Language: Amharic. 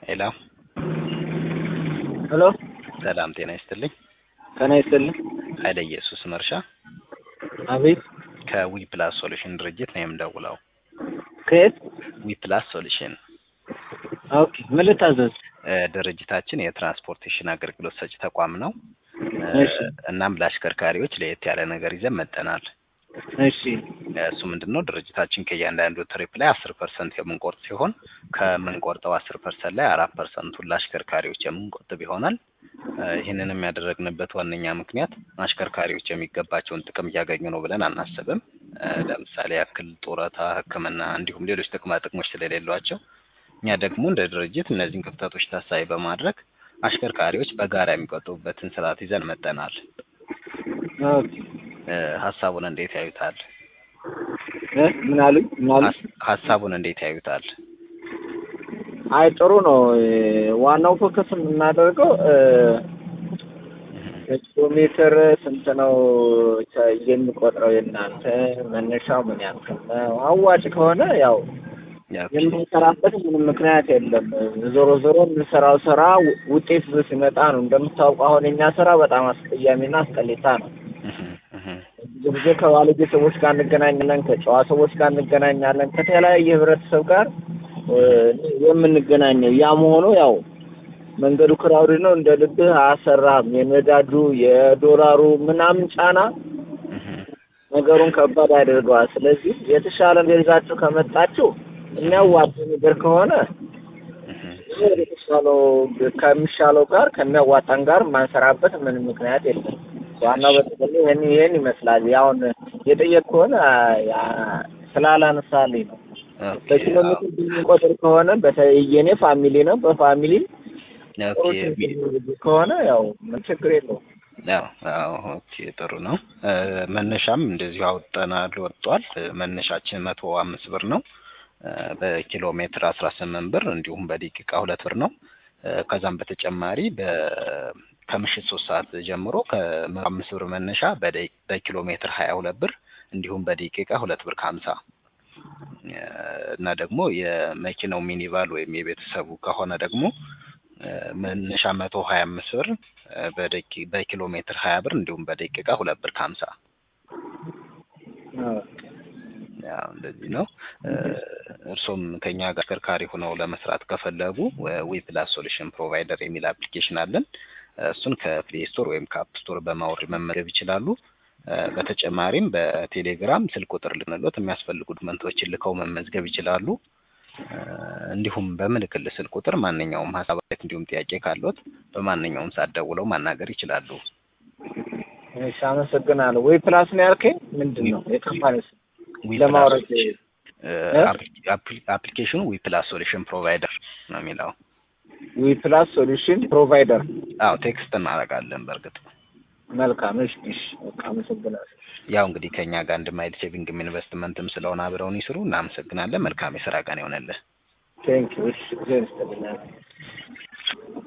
ሄሎ ሄሎ ሰላም ጤና ይስጥልኝ። ጤና ይስጥልኝ። ኃይለ ኢየሱስ መርሻ አቤት ከዊ ፕላስ ሶሉሽን ድርጅት ነው የምደውለው። ከየት? ዊ ፕላስ ሶሉሽን ኦኬ ምን ልታዘዝ? እ፣ ድርጅታችን የትራንስፖርቴሽን አገልግሎት ሰጪ ተቋም ነው። እ፣ እሺ እናም ለአሽከርካሪዎች ለየት ያለ ነገር ይዘን መጠናል። እሺ እሱ ምንድን ነው ድርጅታችን ከእያንዳንዱ ትሪፕ ላይ አስር ፐርሰንት የምንቆርጥ ሲሆን ከምንቆርጠው አስር ፐርሰንት ላይ አራት ፐርሰንቱን ለአሽከርካሪዎች የምንቆጥብ ይሆናል። እ፣ ይህንንም ያደረግንበት ዋነኛ ምክንያት አሽከርካሪዎች የሚገባቸውን ጥቅም እያገኙ ነው ብለን አናስብም። እ፣ ለምሳሌ ያክል ጡረታ፣ ሕክምና እንዲሁም ሌሎች ጥቅማ ጥቅሞች ስለሌሏቸው እኛ ደግሞ እንደ ድርጅት እነዚህን ክፍተቶች ታሳቢ በማድረግ አሽከርካሪዎች በጋራ የሚቆጥቡበትን ስርዓት ይዘን መጠናል። ኦኬ እ፣ ሀሳቡን እንዴት ያዩታል? እ ምን አሉኝ? ምን አሉኝ? ሀስ- ሀሳቡን እንዴት ያዩታል? አይ ጥሩ ነው። እ፣ ዋናው ፎከስ የምናደርገው እ፣ ኪሎ ሜትር ስንት ነው ተ- የሚቆጥረው የእናንተ መነሻው ምን ያክል ነው? አዋጭ ከሆነ ያው ያው የምንሰራበት ምንም ምክንያት የለም። ዞሮ ዞሮ የምንሰራው ስራ ው- ውጤት ይዞ ሲመጣ ነው። እንደምታውቀው አሁን የኛ ስራ በጣም አስቀያሚና አስጠሊታ ነው። እህ፣ እህ፣ ብዙ ጊዜ ከባለጌ ሰዎች ጋር እንገናኛለን፣ ከጨዋ ሰዎች ጋር እንገናኛለን፣ ከተለያየ ህብረተሰብ ጋር እ፣ የምንገናኘው ያ መሆኑ ያው መንገዱ ክራውድ ነው፣ እንደ ልብህ አያሰራህም። የነዳዱ የዶላሩ ምናምን ጫና እህ፣ ነገሩን ከባድ ያደርገዋል። ስለዚህ የተሻለ ይዛችሁ ከመጣችሁ የሚያዋጣ ነገር ከሆነ እህ። ወደ ተሻለው ከሚሻለው ጋር ከሚያዋጣን ጋር ማንሰራበት ምንም ምክንያት የለም። ዋናው በተለይ ይህን ይህን ይመስላል። ያውን የጠየቅ ከሆነ ያ- ስላላነሳልኝ ነው። ኦኬ፣ በኪሎ ሜትር ብንቆጥር ከሆነ በተለይ የኔ ፋሚሊ ነው። በፋሚሊ አዎ፣ ጥሩ ኦኬ፣ ቢ- ከሆነ ያው ምን ችግር የለውም። አዎ፣ አዎ፣ ኦኬ፣ ጥሩ ነው። እ፣ መነሻም እንደዚሁ አውጠናል ወጥቷል። እ፣ መነሻችን መቶ አምስት ብር ነው። እ፣ በኪሎ ሜትር አስራ ስምንት ብር እንዲሁም በደቂቃ ሁለት ብር ነው። እ፣ ከዛም በተጨማሪ በ ከምሽት ሶስት ሰዓት ጀምሮ ከመቶ አምስት ብር መነሻ በደቂ- በኪሎ ሜትር ሀያ ሁለት ብር እንዲሁም በደቂቃ ሁለት ብር ከሀምሳ እ፣ እና ደግሞ የመኪናው ሚኒቫል ወይም የቤተሰቡ ከሆነ ደግሞ እ፣ መነሻ መቶ ሀያ አምስት ብር እ፣ በደቂ በኪሎ ሜትር ሀያ ብር እንዲሁም በደቂቃ ሁለት ብር ከሀምሳ ያው እንደዚህ ነው። እ፣ እርሶም ከኛ ጋር አሽከርካሪ ሆነው ለመስራት ከፈለጉ ዊ ፕላስ ሶሉሽን ፕሮቫይደር የሚል አፕሊኬሽን አለን። እሱን ከፕሌይ ስቶር ወይም ከአፕ ስቶር በማውረድ መመዝገብ ይችላሉ። እ፣ በተጨማሪም በቴሌግራም ስልክ ቁጥር ልንሎት የሚያስፈልጉ ዶክመንቶችን ልከው መመዝገብ ይችላሉ። እ፣ እንዲሁም በምልክል ስልክ ቁጥር ማንኛውም ሀሳብ አስተያየት እንዲሁም ጥያቄ ካሎት በማንኛውም ሰዓት ደውለው ማናገር ይችላሉ። እሺ፣ አመሰግናለሁ። ወይ ፕላስ ነው ያልከኝ ምንድን ነው የካምፓኒ ስም? ዊ ለማውረድ ፕላስ እ፣ እ? አፕሊ- አፕሊ- አፕሊኬሽኑ ዊ ፕላስ ሶሉሽን ፕሮቫይደር ነው የሚለው። ዊ ፕላስ ሶሉሽን ፕሮቫይደር። አዎ ቴክስት እናደርጋለን። በእርግጥ መልካም። እሺ፣ እሺ፣ በቃ አመሰግናለሁ። ያው እንግዲህ ከኛ ጋር አንድ ማይል ሴቪንግም ኢንቨስትመንትም ስለሆነ አብረውን ይስሩ። እናመሰግናለን። መልካም የስራ ቀን ይሆነልህ። ቴንክ ዩ። እሺ፣ ጊዜ ይስጥልኝ።